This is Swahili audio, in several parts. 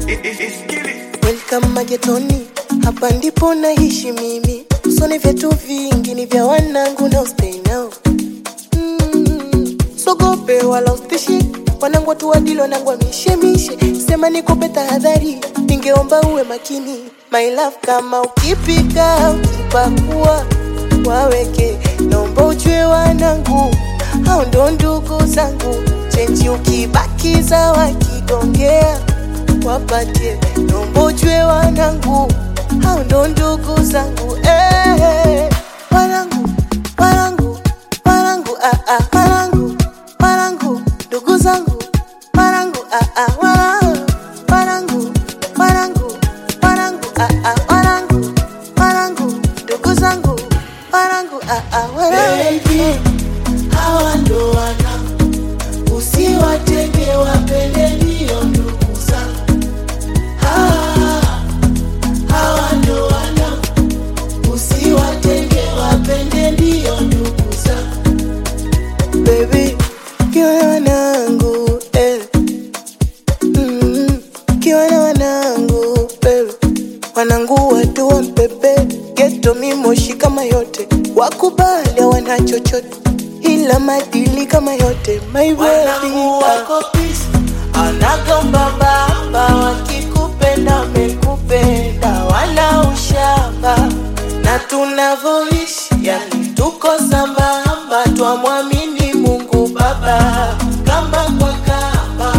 Welcome magetoni, hapa ndipo naishi mimi. Usoni vyetu vingi ni vya wanangu na stay now. Mm, sogope wala ustishi wanangu watu wadili wanangu wamishemishe, sema nikupe tahadhari, ningeomba uwe makini my love, kama ukipika ukipakua waweke, naomba ujue wanangu hao ndo ndugu zangu, chenji ukibakiza wakigongea wapatie, naomba ujue wanangu hao ndo ndugu zangu eh, wanangu wanangu wanangu ah, ah, wanangu wanangu ndugu zangu wanangu ah, ah, wanangu wanangu wanangu wanangu ah, ah, wanangu wanangu ndugu zangu wanangu ah, ah, wanangu Baby, hawa ndo wanangu, usiwatenge wapende, ndio ndugu zangu. Hawa, hawa ndo wanangu, usiwatenge wapende, ndio ndugu zangu. baby kiwa na wanangu eh. mm, kiwa na wanangu baby wanangu watu wa mpebe geto mimoshi kama yote wakubali wana chochote ila madili kama yote my baby Wanangu wako peace, anagomba baba, wakikupenda wamekupenda, wala ushamba na tunavyoishi, yani tuko sambamba, twamwamini Mungu Baba kamba kwa kamba.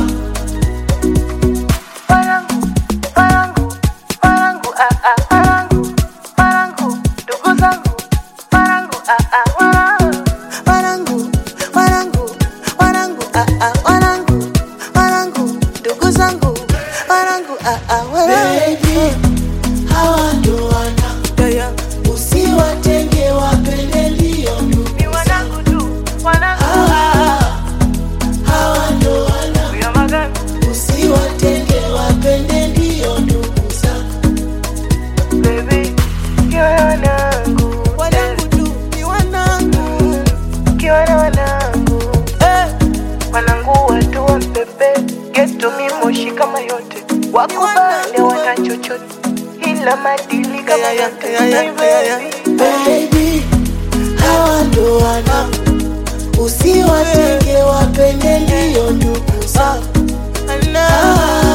wanangu wanangu wanangu ah ah wanangu wanangu ndugu zangu wanangu ah ah wanangu wanangu wanangu wanangu ah ah wanangu wanangu ndugu zangu wanangu ah ah wanangu Baby, hawa ndo wanangu, yeah, yeah. usiwatenge wapende, ndio ndugu ni wanangu tu wanangu hawa, hawa ndo wanangu ya magari usiwatenge wapende, ndio ndugu zangu. baby kiwa na wanangu wanangu tu ni wanangu kiwa na wanangu eh wanangu watu wa mpebe geto mimoshi kama yote wakubali wana chochote ila madili kama yote My baby. Baby, hawa ndo wanangu, usiwatenge wapende, ndio ndugu zangu. Ana- Hawa,